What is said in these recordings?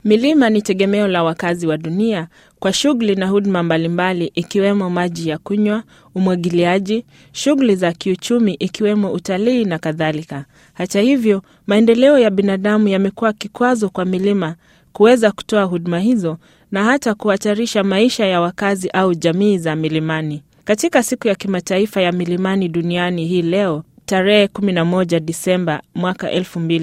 Milima ni tegemeo la wakazi wa dunia kwa shughuli na huduma mbalimbali ikiwemo maji ya kunywa, umwagiliaji, shughuli za kiuchumi ikiwemo utalii na kadhalika. Hata hivyo, maendeleo ya binadamu yamekuwa kikwazo kwa milima kuweza kutoa huduma hizo na hata kuhatarisha maisha ya wakazi au jamii za milimani. Katika siku ya kimataifa ya milimani duniani hii leo tarehe 11 Disemba mwaka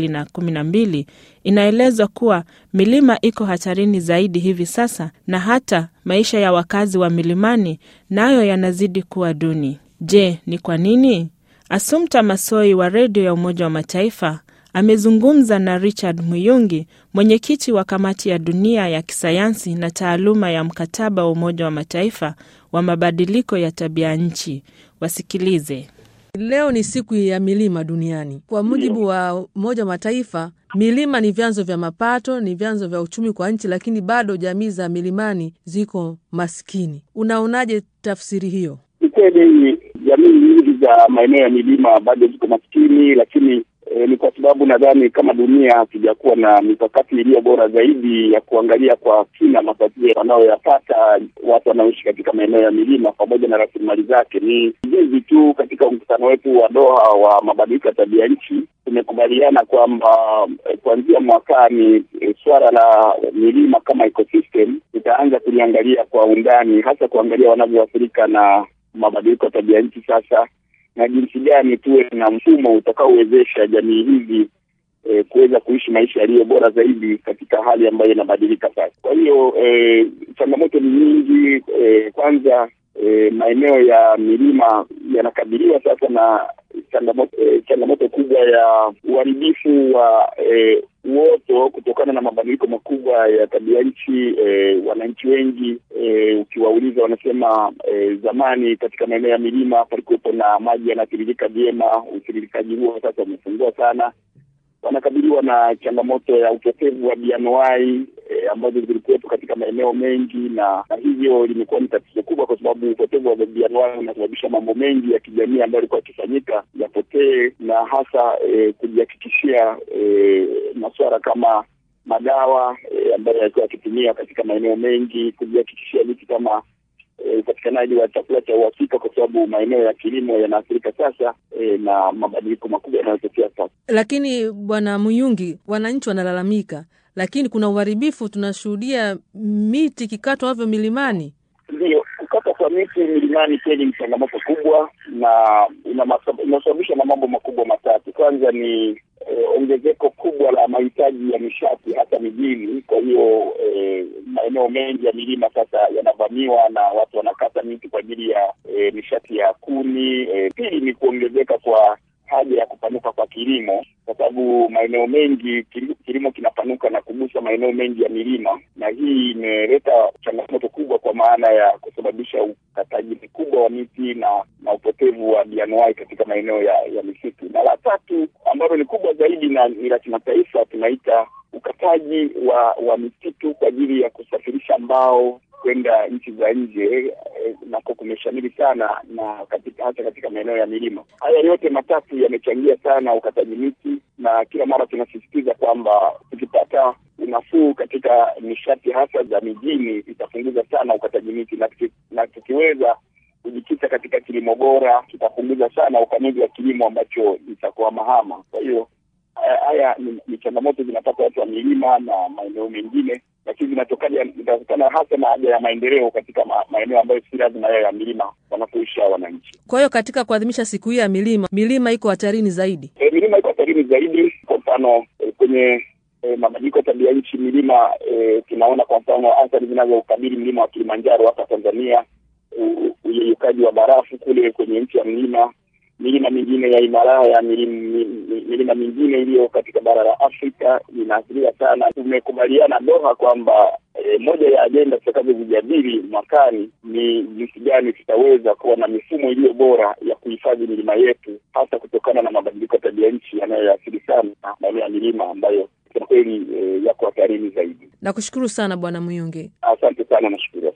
2012 inaelezwa kuwa milima iko hatarini zaidi hivi sasa na hata maisha ya wakazi wa milimani nayo yanazidi kuwa duni. Je, ni kwa nini? Assumpta Massoi wa redio ya Umoja wa Mataifa amezungumza na Richard Muyungi, mwenyekiti wa kamati ya dunia ya kisayansi na taaluma ya mkataba wa Umoja wa Mataifa wa mabadiliko ya tabia nchi. Wasikilize. Leo ni siku ya milima duniani. Kwa mujibu wa Umoja wa Mataifa, milima ni vyanzo vya mapato, ni vyanzo vya uchumi kwa nchi, lakini bado jamii za milimani ziko maskini. Unaonaje tafsiri hiyo? Ni kweli jamii nyingi za maeneo ya milima bado ziko maskini, lakini E, ni kwa sababu nadhani kama dunia hatujakuwa na mikakati iliyo bora zaidi ya kuangalia kwa kina matatizo wanayoyapata watu wanaoishi katika maeneo ya milima pamoja na rasilimali zake. Ni juzi tu katika mkutano wetu wa Doha wa mabadiliko ya tabia nchi tumekubaliana kwamba e, kuanzia mwakani e, suala la milima kama ecosystem tutaanza kuliangalia kwa undani, hasa kuangalia wanavyoathirika na mabadiliko ya tabia nchi sasa na jinsi gani tuwe na mfumo utakaowezesha jamii hizi e, kuweza kuishi maisha yaliyo bora zaidi katika hali ambayo inabadilika sasa. Kwa hiyo e, changamoto ni nyingi. E, kwanza e, maeneo ya milima yanakabiliwa sasa na changamoto e, changamoto kubwa ya uharibifu wa e, uoto kutokana na mabadiliko makubwa ya tabia nchi. E, wananchi wengi e, ukiwauliza wanasema e, zamani katika maeneo ya milima palikuwepo na maji yanatiririka vyema. Utiririkaji huo sasa umepungua sana. Wanakabiliwa na changamoto ya upotevu wa bioanuwai e, ambazo zilikuwepo katika maeneo mengi, na, na hivyo limekuwa ni tatizo kubwa, kwa sababu upotevu wa bioanuwai unasababisha mambo mengi ya kijamii ambayo yalikuwa yakifanyika yapotee, na hasa e, kujihakikishia e, masuala kama madawa e, ambayo yalikuwa yakitumia katika maeneo mengi, kujihakikishia vitu kama upatikanaji e, wa chakula cha uhakika, kwa sababu maeneo ya kilimo yanaathirika sasa e, na mabadiliko makubwa yanayotokea sasa. Lakini Bwana Muyungi, wananchi wanalalamika, lakini kuna uharibifu, tunashuhudia miti ikikatwa ovyo milimani. Ndio, kukata kwa miti milimani kweli ni changamoto kubwa na inasababisha na mambo makubwa matatu. Kwanza ni e, ongezeko kubwa la mahitaji ya nishati hasa mijini. Kwa hiyo e, maeneo mengi ya milima sasa yanavamiwa na watu wanakata miti kwa ajili ya e, nishati ya kuni. E, pili ni kuongezeka kwa haja ya kupanuka kwa kilimo, kwa sababu maeneo mengi kilimo kinapanuka na kugusa maeneo mengi ya milima, na hii imeleta changamoto kubwa kwa maana ya kusababisha ukataji mkubwa wa miti na na upotevu wa bioanuwai katika maeneo ya, ya misitu. Na la tatu ambalo ni kubwa zaidi na ni la kimataifa, tunaita ukataji wa wa misitu kwa ajili ya kusafirisha mbao kwenda nchi za nje eh, nako kumeshamiri sana na katika hasa katika maeneo ya milima. Haya yote matatu yamechangia sana ukataji miti, na kila mara tunasisitiza kwamba tukipata unafuu katika nishati hasa za mijini itapunguza sana ukataji miti, na, tuki, na tukiweza kujikita katika kilimo bora tutapunguza sana upanuzi wa kilimo ambacho itakuwa mahama. Kwa hiyo haya ni, ni changamoto zinapata watu wa milima na maeneo mengine lakini zinatokana hasa na haja ya maendeleo katika ma, maeneo ambayo si lazima yayo ya milima wanapoishi hao wananchi. Kwa hiyo katika kuadhimisha siku hii ya milima, milima iko hatarini zaidi. E, milima iko hatarini zaidi. Kwa mfano e, kwenye e, mabadiliko ya tabia nchi milima e, tunaona kwa mfano athari zinazokabili mlima wa Kilimanjaro hapa Tanzania, uyeyukaji wa barafu kule kwenye nchi ya mlima milima mingine ya Himalaya, milima mingine iliyo katika bara la Afrika inaathiriwa sana. Tumekubaliana Doha kwamba e, moja ya ajenda tutakazozijadili mwakani ni jinsi gani tutaweza kuwa na mifumo iliyo bora ya kuhifadhi milima yetu, hasa kutokana na mabadiliko ya tabia nchi yanayoathiri sana maeneo ya milima ambayo kwa kweli e, yako hatarini zaidi. Nakushukuru sana Bwana Muyunge. Asante sana, nashukuru.